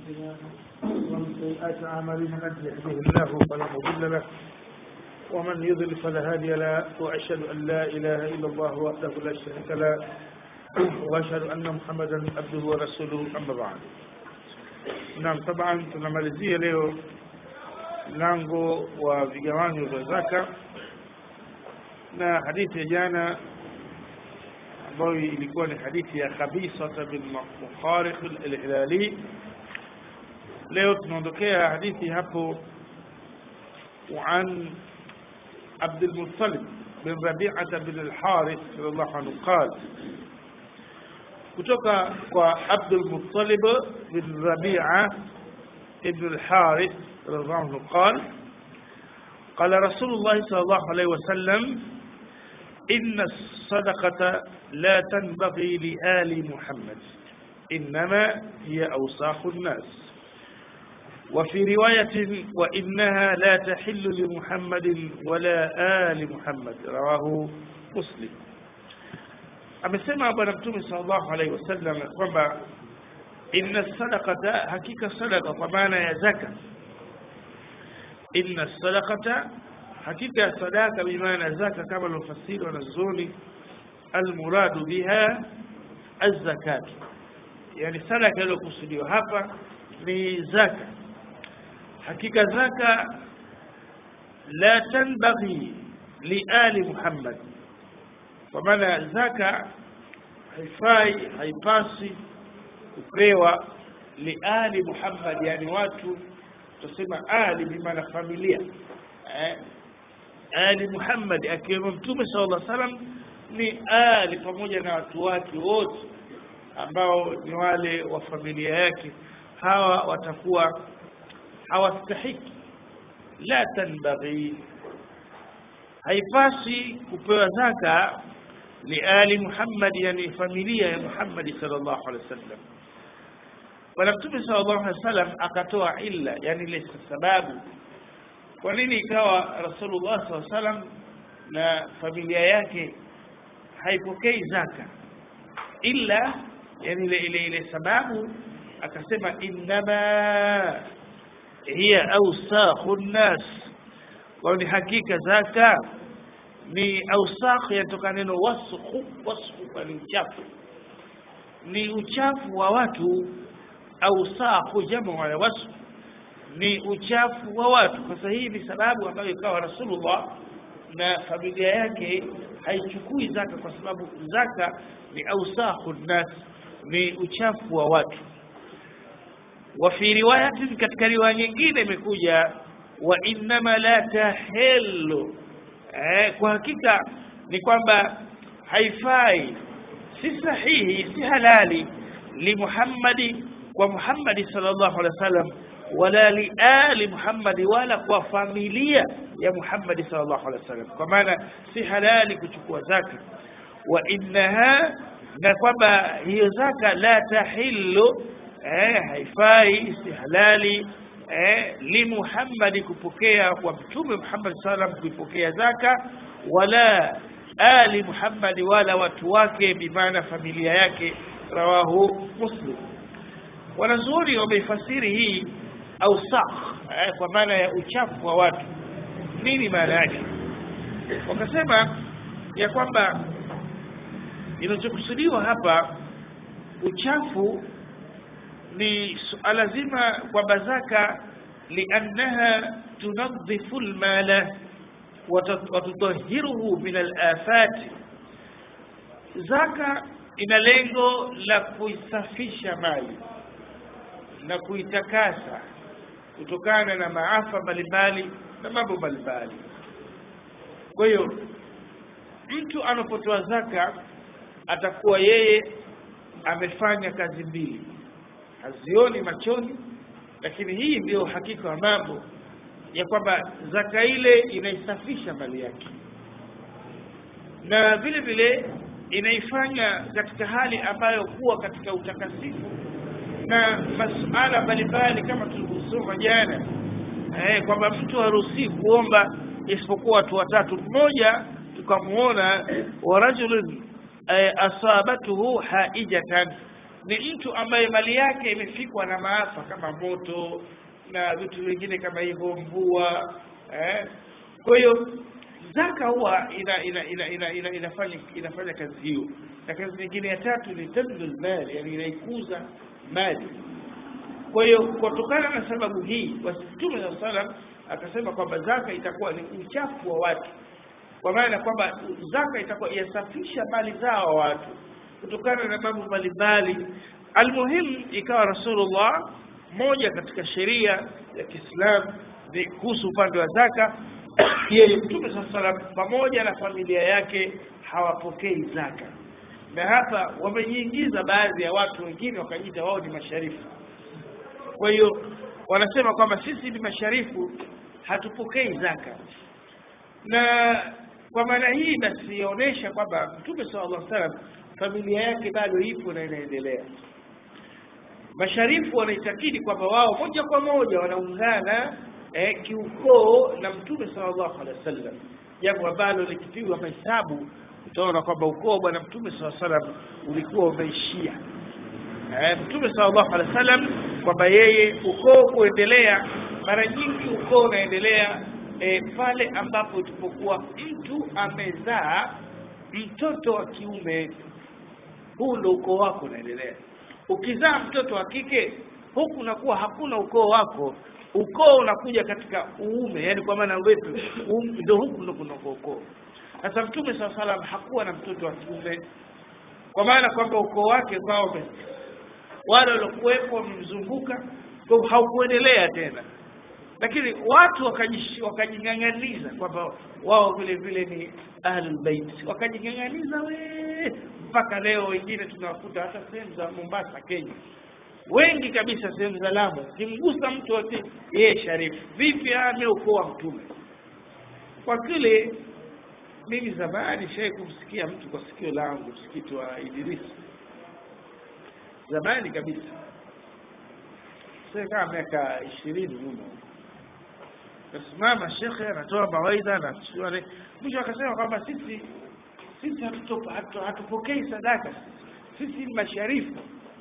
أنفسنا ومن سيئات أعمالنا من يهده الله فلا مضل له ومن يضلل فلا هادي له وأشهد أن لا إله إلا الله وحده لا شريك له وأشهد أن محمدا عبده ورسوله أما بعد Naam, taban tunamalizia leo mlango wa vigawanyo vya zaka na hadithi ya jana ambayo ilikuwa ni hadithi ya Khabisa bin Mukhariq al-Hilali. Leo tunaondokea hadithi hapo وعن عبد المطلب بن ربيعة بن الحارث رضي الله عنه قال kutoka kwa Abdul Muttalib bin Rabi'a ibn al-Harith radhiallahu anhu قال قال رسول الله صلى الله عليه وسلم إن الصدقة لا تنبغي لآل محمد إنما هي أوساخ الناس وفي رواية وإنها لا تحل لمحمد ولا آل محمد رواه مسلم amesema bwana mtume sallallahu alaihi wasallam kwamba inna sadaqata hakika sadaqa kwa maana ya zaka inna sadaqata hakika ya sadaka bimaana zaka kama alofasiri wanazuoni almuradu biha azzakat yani sadaka iliyokusudiwa hapa ni zaka hakika zaka la tanbaghi liali muhammad kwa maana zaka haifai haipasi kupewa liali Muhammad, yani watu tusema ali bimaana familia eh, ali Muhammad akiwemo Mtume sallallahu alaihi wasallam ni ali pamoja na watu wake wote ambao ni wale wa familia yake, hawa watakuwa hawastahiki, la tanbaghi, haipasi kupewa zaka لآل محمد يعني فاميليا يا محمد صلى الله عليه وسلم Bwana Mtume sallallahu alaihi wasallam akatoa illa, yani ile sababu kwa nini ikawa Rasulullah sallallahu alaihi wasallam na familia yake haipokei zaka, illa yani ile ile ile sababu akasema innama hiya awsakhu nnas, kwa ni hakika zaka ni ausakh yatoka neno wasukhu wasukhu ni uchafu ni uchafu wa watu ausakhu jamu wa wasukh ni uchafu wa watu sasa hii ni sababu ambayo ikawa rasulullah na familia yake haichukui zaka kwa sababu zaka ni ausakhu nnas ni uchafu wa watu wa fi riwayatin katika riwaya nyingine imekuja wa innama la tahillu eh, kwa hakika ni kwamba haifai si sahihi si halali li Muhammadi kwa Muhammadi sallallahu alaihi wasallam wala li ali Muhammadi wala kwa familia ya Muhammadi sallallahu alaihi wasallam kwa maana si halali kuchukua zaka wa innaha na kwamba hiyo zaka la tahillu eh, haifai si halali eh, li Muhammad kupokea kwa mtume Muhammad sallam kuipokea zaka wala ali Muhammad wala watu wake bimaana familia yake rawahu muslim wanazuoni wameifasiri hii ausakh eh, kwa maana ya uchafu wa watu nini maana yake wakasema ya kwamba inachokusudiwa hapa uchafu ni suala zima kwamba zaka liannaha tunadhifu almala watutahiruhu min alafati zaka ina lengo la kuisafisha mali na kuitakasa kutokana na maafa mbalimbali na mambo mbalimbali kwa hiyo mtu anapotoa zaka atakuwa yeye amefanya kazi mbili hazioni machoni lakini hii ndio hakika wa mambo ya kwamba zaka ile inaisafisha mali yake na vile vile inaifanya katika hali ambayo kuwa katika utakasifu na masuala mbalimbali kama tulivyosoma jana eh, kwamba mtu haruhusi kuomba isipokuwa watu watatu mmoja tukamuona wa rajulun eh, asabatuhu haijatan ni mtu ambaye mali yake imefikwa na maafa kama moto na vitu vingine kama hivyo mvua eh. kwa hiyo zaka huwa ina, ina, ina, ina, ina, inafanya inafanya kazi hiyo na kazi nyingine ya tatu ni tabdul mali yani inaikuza mali kwa hiyo kutokana na sababu hii basi mtume saa salam akasema kwamba zaka itakuwa ni uchafu wa watu kwa maana kwamba zaka itakuwa yasafisha mali zao watu kutokana na mambo mbalimbali almuhimu ikawa rasulullah moja katika sheria ya kiislamu ni kuhusu upande wa zaka yeye mtume saa salam pamoja na familia yake hawapokei zaka na hapa wamejiingiza baadhi ya watu wengine wakajiita wao ni masharifu kwa hiyo wanasema kwamba sisi ni masharifu hatupokei zaka na kwa maana hii basi yaonyesha kwamba mtume sallallahu alaihi wasallam familia yake bado ipo na inaendelea masharifu wanaitakidi kwamba wao moja kwa moja wanaungana eh, kiukoo na mtume sallallahu alaihi wasallam jambo ambalo likipigwa mahesabu utaona kwamba ukoo wa bwana mtume sallallahu alaihi wasallam ulikuwa umeishia eh, mtume sallallahu alaihi wasallam kwamba yeye ukoo kuendelea mara nyingi ukoo unaendelea e, pale ambapo tupokuwa mtu amezaa mtoto wa kiume huu ndo ukoo wako unaendelea ukizaa mtoto wa kike huku unakuwa hakuna ukoo wako ukoo unakuja katika uume yani kwa maana wetu ndo huku ndo kuna ukoo sasa mtume saa salam hakuwa na mtoto wa kiume kwa maana kwamba ukoo wake kwao wale waliokuwepo wamemzunguka kwa haukuendelea tena lakini watu wakajing'ang'aniza kwamba wao vile vile ni ahlul bait wakajing'ang'aniza we mpaka leo wengine tunawakuta hata sehemu za Mombasa Kenya wengi kabisa sehemu za Lamu kimgusa mtu wote yeye sharifu vipi ame ukoo wa mtume kwa kile mimi zamani shai kumsikia mtu kwa sikio langu msikiti wa Idrisi zamani kabisa sasa kama miaka ishirini nyuma kasimama shekhe anatoa mawaidha na mwisho akasema kwamba sisi sisi hatupokei sadaka sisi ni masharifu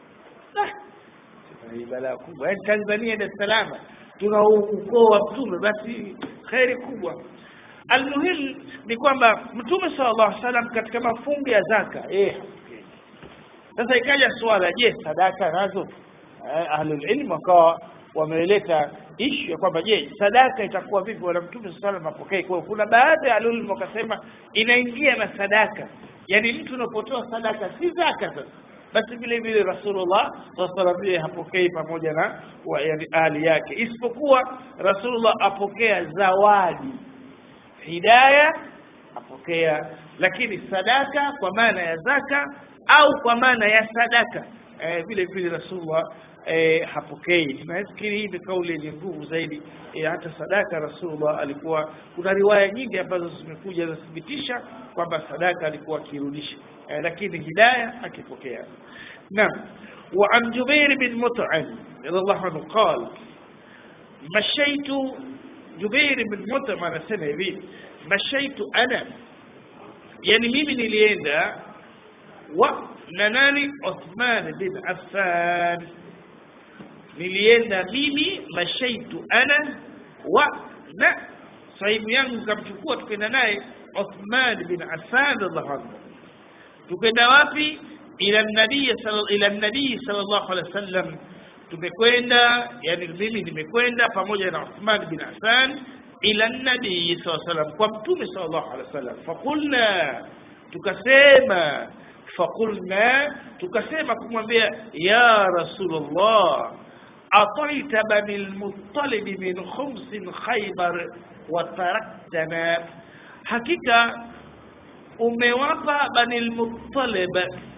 hii balaa kubwa yaani tanzania dar es salaam tuna ukoo wa mtume basi kheri kubwa almuhimu ni kwamba mtume sallallahu alaihi wasallam katika mafungo ya zaka eh sasa ikaja swala je sadaka nazo ahlul ilm wakawa wameleta ishu ya kwamba je sadaka itakuwa vipi wala mtume sallallahu alaihi apokee kwa kuna baadhi ya ahlul ilm wakasema inaingia na sadaka yani mtu unapotoa sadaka si zaka sasa basi vile vile rasulullah sallallahu alaihi hapokei pamoja na wa, yani ahli yake isipokuwa rasulullah apokea zawadi hidaya apokea lakini sadaka kwa maana ya zaka au kwa maana ya sadaka eh, vile vile rasulullah eh, hapokei nafikiri hii ni kauli yenye nguvu zaidi eh, hata sadaka rasulullah alikuwa kuna riwaya nyingi ambazo zimekuja zinathibitisha kwamba sadaka alikuwa akirudisha eh, lakini hidaya akipokea naam وعن جبير بن مطعم رضي الله عنه قال مشيت جبير بن مطعم anasema hivi مشيت انا yani mimi nilienda wa na nani Uthman bin Affan nilienda mimi mashaitu ana wa na sahibu yangu kamchukua tukaenda naye Uthman bin Affan radhiallahu anhu tukaenda wapi ila nabii ila nabii sallallahu alaihi wasallam tumekwenda yani mimi nimekwenda pamoja na Uthman bin Affan ila nabii sallallahu alaihi wasallam kwa mtume sallallahu alaihi wasallam fakulna tukasema fakulna tukasema kumwambia ya rasulullah ataita bani almuttalib min khums khaybar wa taraktana hakika umewapa bani almuttalib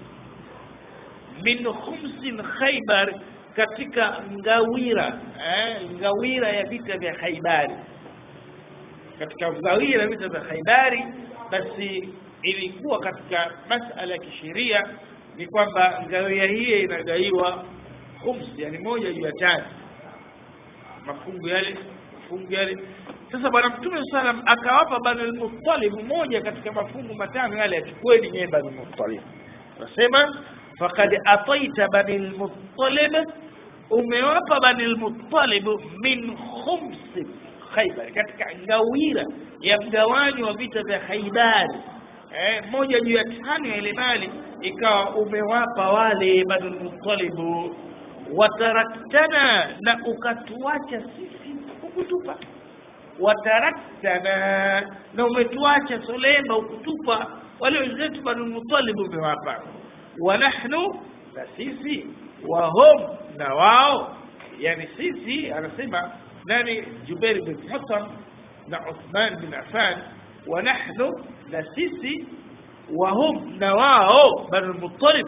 min khums khaybar katika ngawira eh, ngawira ya vita vya Khaibari katika ngawira ya vita vya Khaibari basi ilikuwa katika masala ya kisheria ni kwamba ngawia hii inagaiwa khums yani moja juu ya tatu mafungu yale mafungu yale sasa bwana mtume sallam akawapa bani al-muttalib moja katika mafungu matano yale yachukueni nyewe bani al-muttalib nasema faqad ataita bani lmuttalib umewapa bani lmuttalib min khumsi khaibar katika ngawira ya mgawanyo wa vita vya khaibari eh, moja juu ya tano ya ile mali ikawa umewapa wale bani lmutalibu wataraktana na ukatuacha sisi ukutupa wataraktana na umetuacha solemba ukutupa wale wenzetu bani lmutalibu umewapa wa nahnu na sisi wahum na wao yani sisi anasema nani jubair bin hasan na uthman bin affan wa nahnu na sisi wahum na wao bani lmuttalib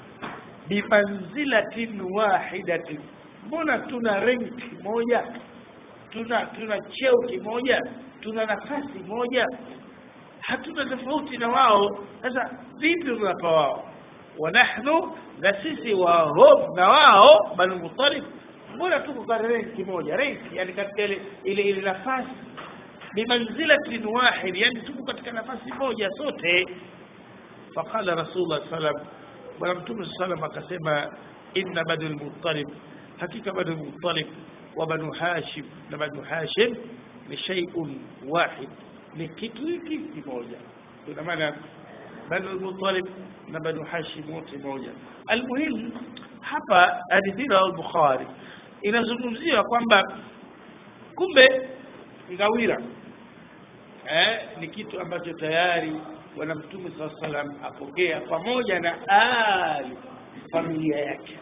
bimanzilatin wahidatin mbona tuna renki moja tuna tuna cheo kimoja tuna nafasi moja hatuna tofauti na wao sasa vipi unawapa wao wa nahnu na sisi wahum na wao bani lmuttalib mbona tuko katika renki moja renki yani katika ile ile ile nafasi bimanzilatin wahid yani tuko katika nafasi moja sote faqala rasulullah sallam bwana mtume sallam akasema inna banu lmuttalib hakika banu lmuttalib wa banu hashim na banu hashim ni shay'un wahid ni kitu hiki kimoja ina maana banu lmuttalib na banu hashim wote moja almuhim hapa hadithi ya al-bukhari inazungumzia kwamba kumbe ngawira eh, ni kitu ambacho tayari bwana mtume saa salam apokea pamoja na ali familia yake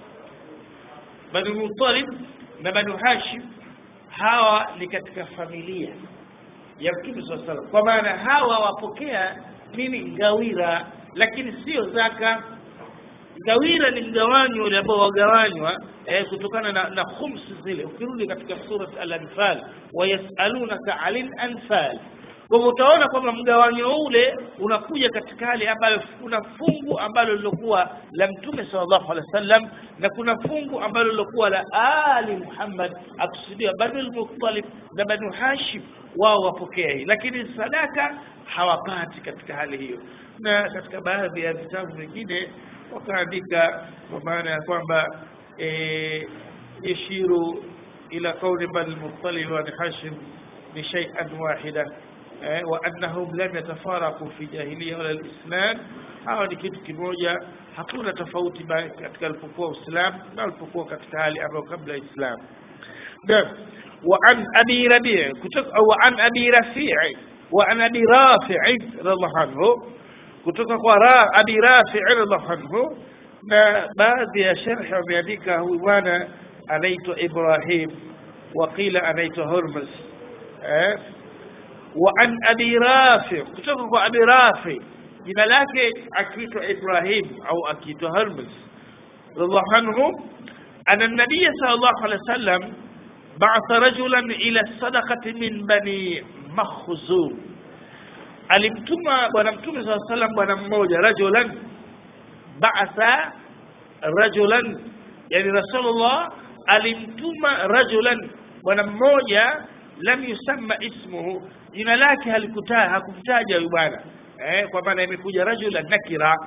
banu mutalib na banu hashim hawa ni katika familia ya mtume saa salam kwa maana hawa wapokea nini ngawira lakini sio zaka ngawira ni mgawanyo ule ambao wagawanywa eh, kutokana na, na khumsi zile ukirudi katika surat al-anfal wayasalunaka anil anfal kwa hivyo utaona kwamba mgawanyo ule unakuja katika hali ambayo kuna fungu ambalo lilokuwa la mtume sallallahu alaihi wasallam na kuna fungu ambalo lilokuwa la ali Muhammad akusudiwa banu al-Muttalib na banu Hashim wao wapokea hii lakini sadaka hawapati katika hali hiyo na katika baadhi ya vitabu vingine wakaandika kwa maana ya kwamba e, yashiru ila kauli bani al-Muttalib wa Hashim ni shay'an wahida وأنهم لم يتفارقوا في جاهلية ولا الإسلام hawa ni kitu kimoja hakuna tofauti katika alipokuwa Uislamu na alipokuwa katika hali ambayo kabla ya Islam naam wa an abi rabi' kutoka wa an abi rafi' wa an abi rafi' radhiallahu anhu kutoka kwa ra abi rafi' radhiallahu anhu na baadhi ya sharh wameandika huyu bwana anaitwa Ibrahim wa qila anaitwa Hurmus eh وعن أبي رافع كتبه أبي رافع jina lake akiitwa Ibrahim au akiitwa Hermes radhiallahu anhu anna nabiy sallallahu alaihi wasallam ba'atha rajulan ila sadaqati min bani Makhzum alimtuma bwana mtume sallallahu alaihi wasallam bwana mmoja rajulan ba'atha rajulan yani rasulullah alimtuma rajulan bwana mmoja lam yusamma ismuhu jina lake halikutaja hakumtaja huyu bwana eh kwa maana imekuja rajula nakira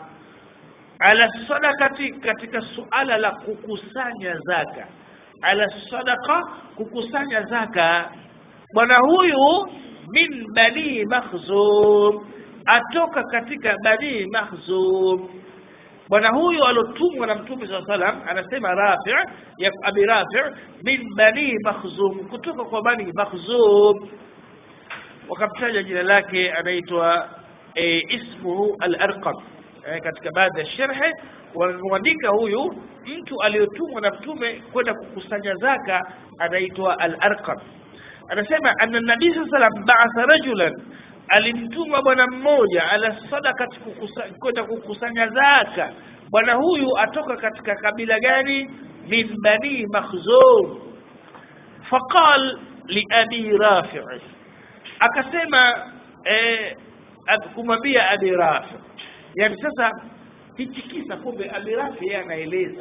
ala sadakati katika suala la kukusanya zaka ala sadaka kukusanya zaka bwana huyu min bani makhzum atoka katika bani makhzum bwana huyu alotumwa na mtume saa salam anasema rafi ya abi rafi min bani makhzum kutoka kwa bani makhzum wakamtaja jina lake anaitwa e, ismuhu al-arqam e, katika baadhi ya sharhe wanaandika huyu mtu aliyotumwa na mtume kwenda kukusanya zaka anaitwa al-arqam anasema anna nabii sallallahu alayhi wasallam ba'atha rajulan alimtuma bwana mmoja ala sadakati kwenda kukusanya zaka bwana huyu atoka katika kabila gani min bani makhzum faqal li abi rafi' akasema eh, kumwambia abi rafi yani sasa hichi kisa kumbe abi rafi yeye anaeleza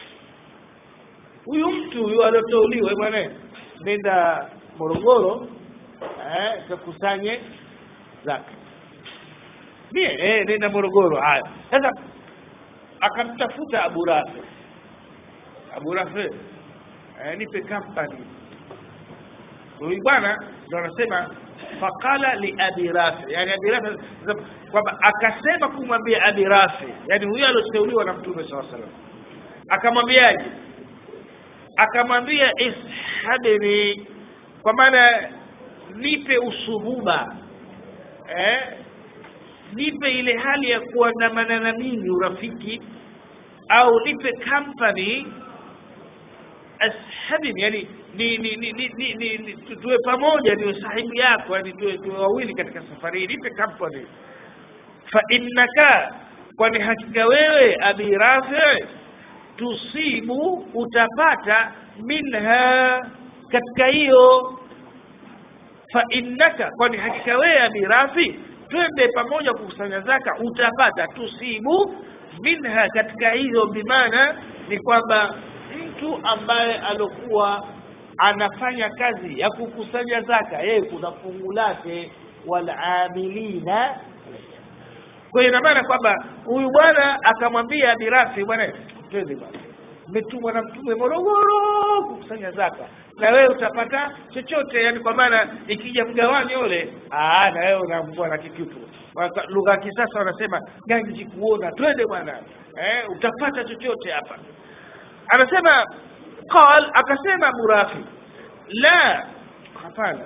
huyu mtu huyu alioteuliwa bwana nenda Morogoro eh kakusanye zaka mie eh nenda Morogoro haya sasa akamtafuta Abu Rafi Abu Rafi eh, nipe company huyu bwana ndo anasema faqala li abi rafi yani abi rafi kwamba akasema kumwambia abi rafi yani huyo alioteuliwa na mtume saa salam akamwambiaje akamwambia ishabni kwa maana nipe usuhuba eh? nipe ile hali ya kuandamana na mimi urafiki au nipe company ashabini yani ni ni ni ni, ni, ni, ni tu- tuwe pamoja niwe sahibu yako yani tuwe, tuwe wawili katika safari hii nipe company fa innaka kwani hakika wewe abi rafi tusibu utapata minha katika hiyo fa innaka kwani hakika wewe abi rafi twende pamoja kukusanya zaka utapata tusibu minha katika hiyo bimaana ni kwamba mtu ambaye alokuwa anafanya kazi ya kukusanya zaka yeye kuna fungu lake walamilina kwa hiyo ina maana kwamba huyu bwana akamwambia abirafi bwana twende bwana umetumwa na mtume morogoro kukusanya zaka na wewe utapata chochote yani kwa maana ikija mgawanyo ule ah na wewe unaambua na kikitu Waka- lugha ya kisasa wanasema ganji kuona twende bwana eh, utapata chochote hapa anasema qal akasema Abu Rafi la hapana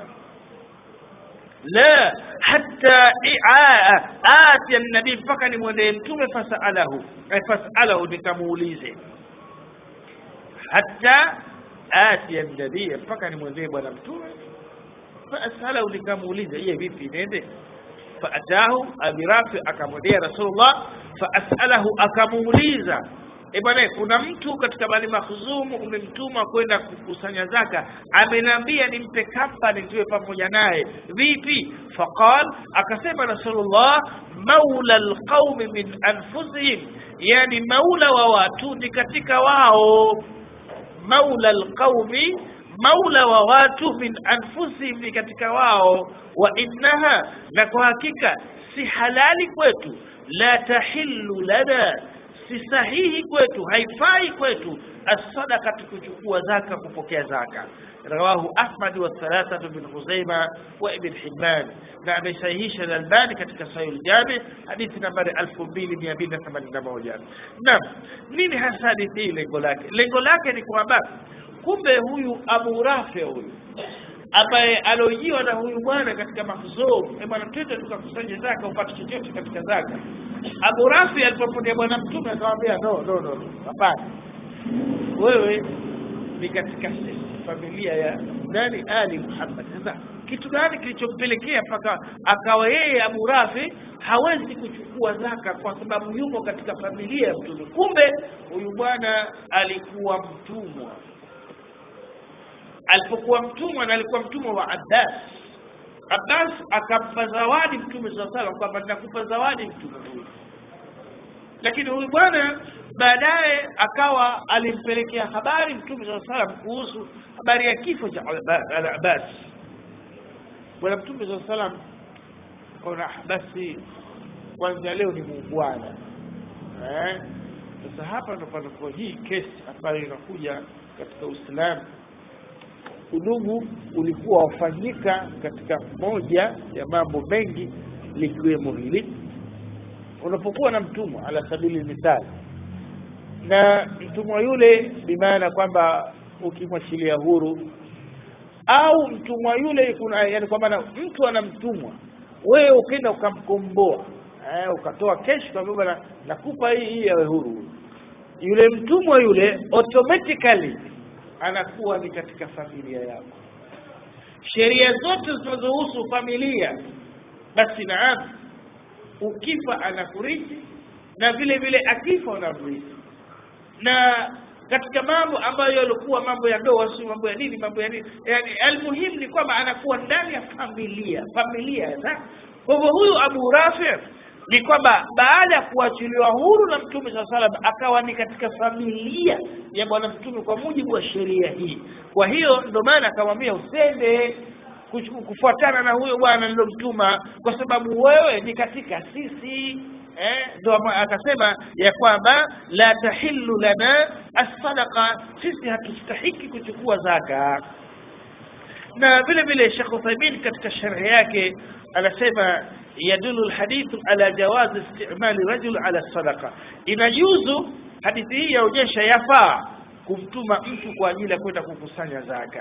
la hatta i'aa ati an-nabii mpaka nimwendee mtume fasalahu eh, fasalahu nikamuulize hatta ati an-nabii mpaka nimwendee bwana mtume fasalahu nikamuulize yeye vipi nende faatahu abi rafi akamwendea rasulullah faasalahu akamuuliza e bwana kuna mtu katika bani makhzumu umemtuma kwenda kukusanya zaka ameniambia nimpe company tuwe pamoja naye vipi faqal akasema rasulullah maula alqaumi min anfusihim yani maula wa watu ni katika wao maula alqaumi maula wa watu min anfusihim ni katika wao wa innaha na kwa hakika si halali kwetu la tahillu lana si sahihi kwetu haifai kwetu as-sadaqatu kuchukua zaka kupokea zaka rawahu ahmad wa thalathatu bin khuzaima wa ibn hibban na amesahihisha al-albani katika sahih al-jami hadithi nambari 2281 naam nini hasa hadithi hii lengo lake lengo lake ni kwamba kumbe huyu abu rafi huyu ambaye alojiwa na huyu bwana katika mahzum eh bwana twende tukakusanya zaka upate chochote katika zaka Abu Rafi alipopotea bwana mtume akamwambia no no no no, hapana wewe ni katika sisi familia ya nani ali Muhammad sasa kitu gani kilichompelekea mpaka akawa yeye Abu Rafi hawezi kuchukua zaka kwa sababu yuko katika familia ya mtume kumbe huyu bwana alikuwa mtumwa alipokuwa mtumwa na alikuwa mtumwa wa Abbas Abbas akampa zawadi mtume swalla salam kwamba ninakupa zawadi mtume huyu lakini huyu bwana baadaye akawa alimpelekea habari mtume swalla salam kuhusu habari ya kifo cha Abbas bwana mtume swalla salam kaona basi kwanza leo ni muungwana eh sasa hapa ndo panakuwa hii kesi ambayo inakuja katika Uislamu udugu ulikuwa wafanyika katika moja ya mambo mengi likiwemo hili unapokuwa na mtumwa ala sabili misali na mtumwa yule bimaana kwamba ukimwachilia huru au mtumwa yule kuna yani kwa maana mtu ana mtumwa wewe ukenda ukamkomboa eh, ukatoa keshi kwa baba nakupa hii hii awe huru yule mtumwa yule automatically anakuwa ni katika familia yako sheria zote zinazohusu familia basi naam ukifa anakurithi na vile vile akifa unamrithi na katika mambo ambayo yalikuwa mambo ya ndoa si mambo ya nini mambo ya nini yani almuhimu ni kwamba anakuwa ndani ya familia familia na kwa hivyo huyu Abu Rafi ni kwamba baada ya kuachiliwa huru na mtume saa salam akawa ni katika familia ya bwana mtume kwa mujibu wa sheria hii kwa hiyo ndio maana akamwambia usende kufuatana na huyo bwana nilomtuma kwa sababu wewe ni katika sisi eh, ndo ama- akasema ya kwamba la tahillu lana as-sadaqa sisi hatustahiki kuchukua zaka na vile vile Sheikh Uthaymeen katika sharhi yake anasema yadulu alhadithu ala jawaz istimali rajul ala sadaqa inajuzu hadithi hii yaonyesha yafaa kumtuma mtu kwa ajili ya kwenda kukusanya zaka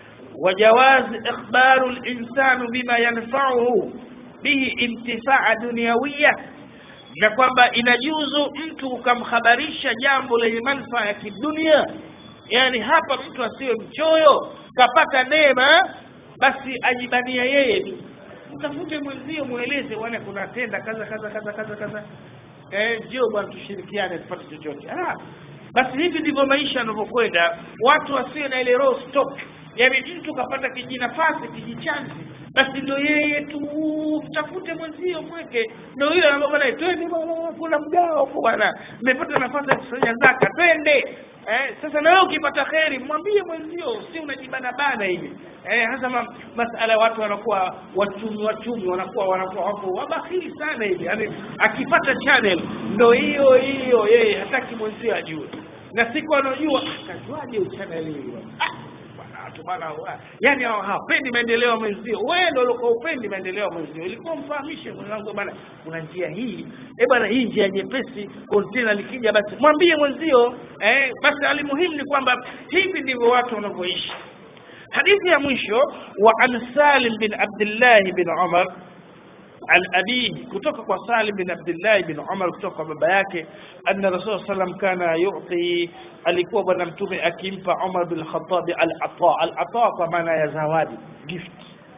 وجواز إخبار الإنسان بما ينفعه به انتفاع دنيوية na kwamba inajuzu mtu ukamhabarisha jambo lenye manufaa ya kidunia yani hapa mtu asiwe mchoyo kapata neema basi ajibania yeye tu mtafute mwenzio mweleze bwana kuna tenda kaza kaza kaza kaza kaza eh njoo bwana tushirikiane tupate chochote ah basi hivi ndivyo maisha yanavyokwenda watu wasiwe na ile roho stock yani mtu kapata kijinafasi kijichanzi basi ndio yeye tu mtafute mwenzio mweke ndio yule ambaye bwana twende bwana kuna mgao hapo bwana nimepata nafasi ya kusanya zaka twende eh, sasa na wewe ukipata kheri mwambie mwenzio si unajibana bana hivi eh, hasa ma, masala watu wanakuwa wachumi wachumi wanakuwa wanakuwa wako wabakhili sana hivi yani akipata channel ndo hiyo hiyo yeye hataki mwenzio ajue na siku anajua akajuaje channel hiyo ah, bwana watu bwana wa- yani hawa- hawapendi maendeleo ya mwenzio wewe ndio ulikuwa upendi maendeleo ya mwenzio ilikuwa mfahamishe mwenzangu bwana kuna njia hii eh bwana hii njia nyepesi container likija basi mwambie mwenzio eh basi alimuhimu ni kwamba hivi ndivyo watu wanavyoishi hadithi ya mwisho wa an Salim bin Abdullah bin Umar عن أبيه kutoka kwa Salim bin Abdullah bin Umar kutoka kwa baba yake anna Rasul sallam kana yu'ti alikuwa bwana mtume akimpa Umar bin Khattab al-ata al-ata kwa maana ya zawadi gift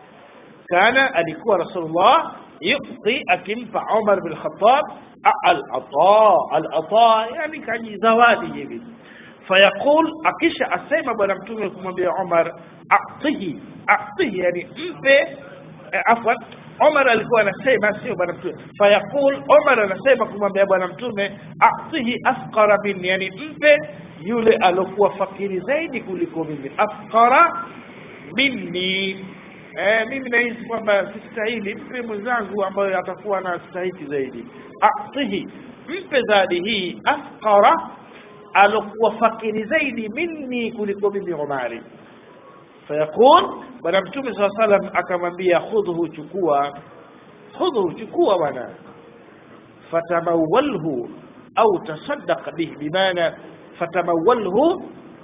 kana alikuwa Rasulullah yu'ti akimpa Umar bin Khattab al-ata al-ata yani kaji zawadi hivi fayaqul akisha asema bwana mtume kumwambia Umar atihi atihi yani mpe eh, afwan Umar alikuwa anasema sio bwana mtume fayaqul Umar anasema kumwambia bwana mtume atihi afqara minni yani mpe yule alokuwa fakiri zaidi kuliko mimi afqara minni eh, mimi nahisi kwamba sistahili mpe mwenzangu ambayo atakuwa na stahiki zaidi atihi mpe zawadi hii afqara alokuwa fakiri zaidi minni kuliko mimi Umari fayaqul bwana mtume saa salam akamwambia khudhu chukua khudhu chukua bwana fatamawalhu au tasaddaq bihi bimaana fatamawalhu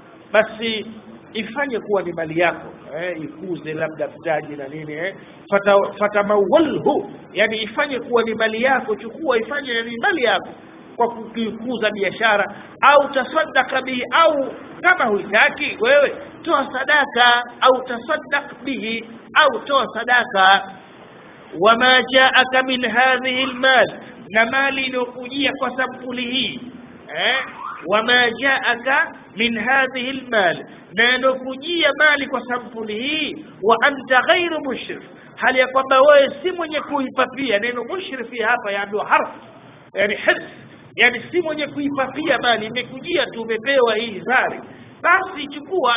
basi ifanye kuwa ni mali yako eh, ikuze labda mtaji na nini eh. Fata, fatamawalhu yani ifanye kuwa ni mali yako chukua ifanye ni mali yako kwa kuikuza biashara au tasaddaka bihi au kama huitaki wewe toa sadaka au tasaddaq bihi au toa sadaka wama jaaka min hadhihi almal na mali inayokujia kwa sampuli hii eh wama jaaka min hadhihi almal na inayokujia mali kwa sampuli hii wa anta ghairu mushrif hali ya kwamba wewe si mwenye kuipapia neno mushrifi hapa yaambiwa harf yani his yani si mwenye kuipapia mali imekujia tu umepewa hii zari basi chukua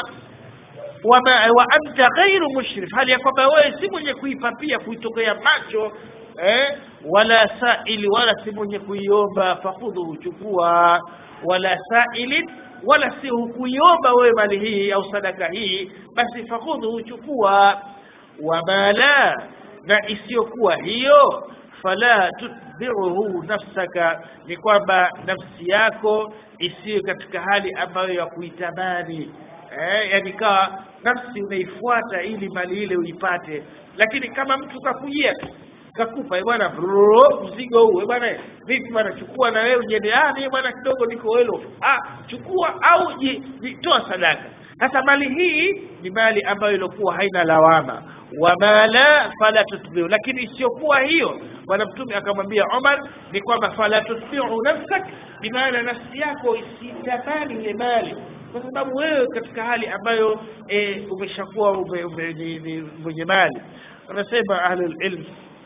wama wa anta ghairu mushrif hali ya kwamba wewe si mwenye kuipapia kuitokea macho eh wala saili wala si mwenye kuiomba fakhudhu chukua wala sailin wala si hukuiomba wewe mali hii au sadaka hii basi fakhudhu chukua wama la na isiyokuwa hiyo fala tutbi'uhu nafsaka ni kwamba nafsi yako isiyo katika hali ambayo ya kuitamani eh, yani kawa nafsi unaifuata ili mali ile uipate lakini kama mtu kakujia tu kakupa eh, bwana brrr, mzigo huu eh, bwana vipi bwana chukua na wewe ujende ah mimi bwana kidogo niko welo ah chukua au ji- ji- toa sadaka sasa mali hii ni mali ambayo ilikuwa haina lawama wama la fala tutbiu lakini isiyokuwa hiyo bwana mtume akamwambia Umar ni kwamba fala tutbiu nafsak bimaana nafsi yako isitamani ile mali kwa sababu wewe katika hali ambayo e, umeshakuwa ume, ume, ni, ni mwenye mali wanasema ahlul ilm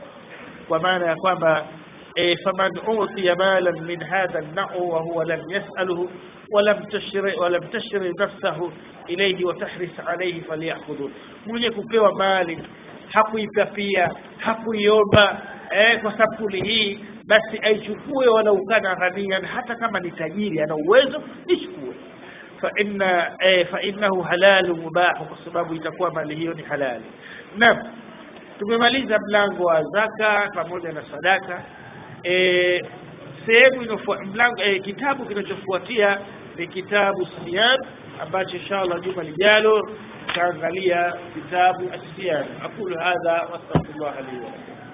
kwa maana ya kwamba e, faman utiya malan min hadha an-na'u wa huwa lam yas'aluhu ولم تشري ولم تشري نفسه إليه وتحرص عليه فليأخذه mwenye kupewa mali hakuipapia hakuiomba eh, kwa sampuli hii basi aichukue walau kana ghaniyan hata kama ni tajiri ana uwezo ichukue fa inna eh, fa innahu halalu mubahu kwa sababu itakuwa mali hiyo ni halali naam tumemaliza mlango wa zaka pamoja na sadaka e, sehemu inofua mlango e, kitabu kinachofuatia ni kitabu siyam ambacho inshallah juma lijalo tutaangalia kitabu asiyam aqulu hadha wastaghfirullah li wa lakum